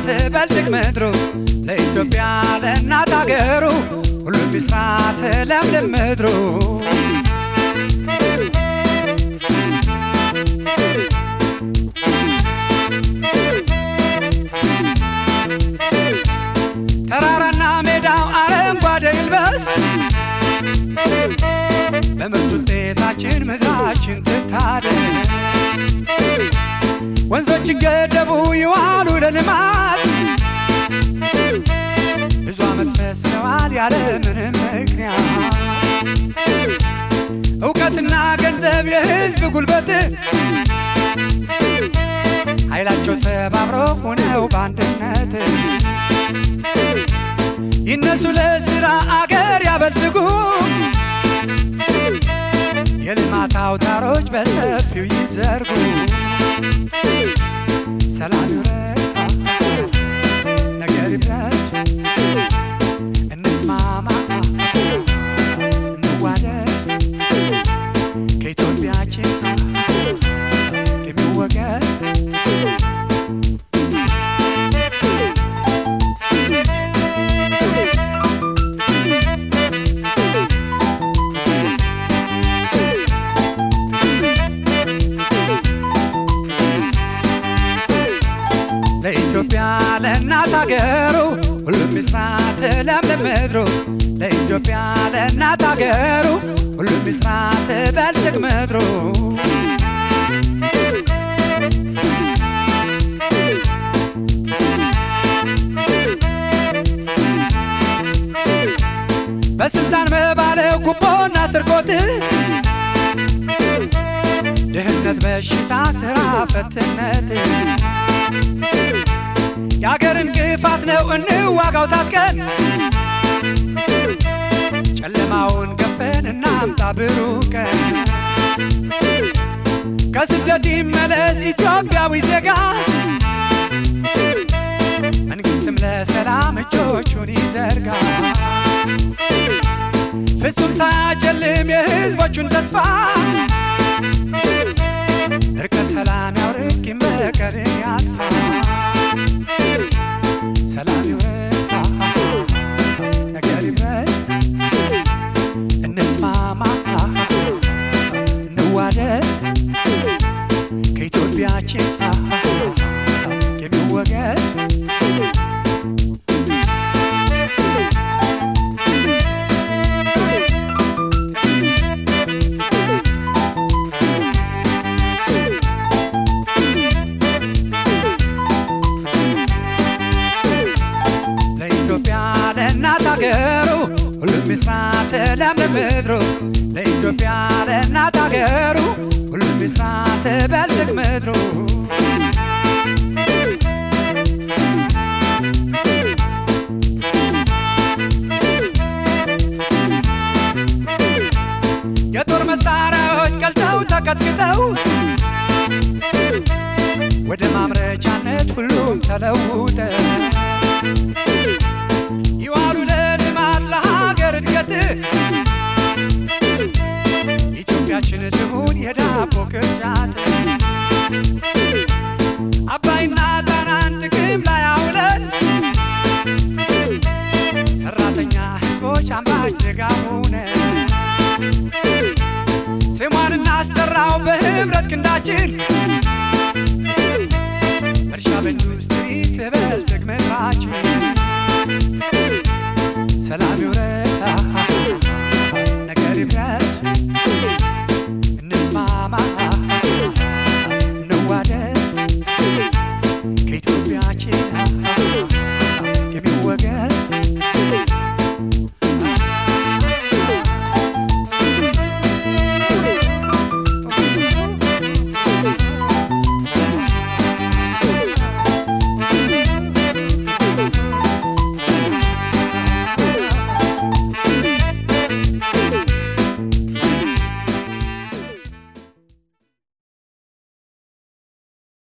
ትበልጽግ ምድሩ ለኢትዮጵያ ለእናት አገሩ ሁሉም ይስራ ትለምልም ምድሩ ተራራና ሜዳው አረንጓዴ ይልበስ በምርት ውጤታችን ምድራችን ትታደስ ወንዞችን ገደቡ ይዋሉ ለልማት ብዙ ዓመት ፈሰዋል ያለ ምንም ምክንያት እውቀትና ገንዘብ የሕዝብ ጉልበት ኃይላቸው ተባብሮ ሆነው በአንድነት ይነሱ ለስራ አገር ያበልጽጉ የልማት አውታሮች በሰፊው ይዘርጉ ሰላም ይውረድ ነገር ይብረድ እንስማማ እንዋደድ ከኢትዮጵያችን የሚወገድ ለኢትዮጵያ ለእናት አገሩ ሁሉም ይስራ ትለምልም ምድሩ ለኢትዮጵያ ለእናት አገሩ ሁሉም ይስራ ትበልጽግ ምድሩ በስልጣን መባለው ጉቦና ስርቆት ድህነት፣ በሽታ፣ ስራ ፈትነት የአገርን ግፋት ነው እንዋጋው ታጥቀን ጨለማውን ገፈን እናምጣ ብሩህ ቀን ከስደት ይመለስ ኢትዮጵያዊ ዜጋ መንግስትም ለሰላም እጆቹን ይዘርጋ ፍጹም ሳያጨልም የህዝቦቹን ተስፋ እርቀ ሰላም ያውርድ ቂም በቀልን ያጥፋ ሰላም ይውረድ ነገር ይብረድ እንስማማ እንዋደድ ከኢትዮጵያችን የሚወገድ ለኢትዮጵያ ለእናት አገሩ ሁሉም ይስራ ትለምልም ምድሩ ለኢትዮጵያ ለእናት አገሩ ሁሉም ይስራ ትበልጽግ ምድሩ የጦር መሳሪያዎች ቀልጠው ተቀጥቅጠው ወደ ማምረቻነት ሁሉም ተለውጠ ይዋሉ ለልማት ለሀገር እድገት ኢትዮጵያችን ትሁን የዳቦ ቅርጫት አባይና ጣናን ጥቅም ላይ አውለን ሰራተኛ ህዝቦች አምራች ዜጋ ሆነ ስሟን እናስጠራው በህብረት ክንዳችን እርሻ በኢንዱስትሪ ትበልጽግ ምድራችን ሰላም ይውረድ ነገር ይብረድ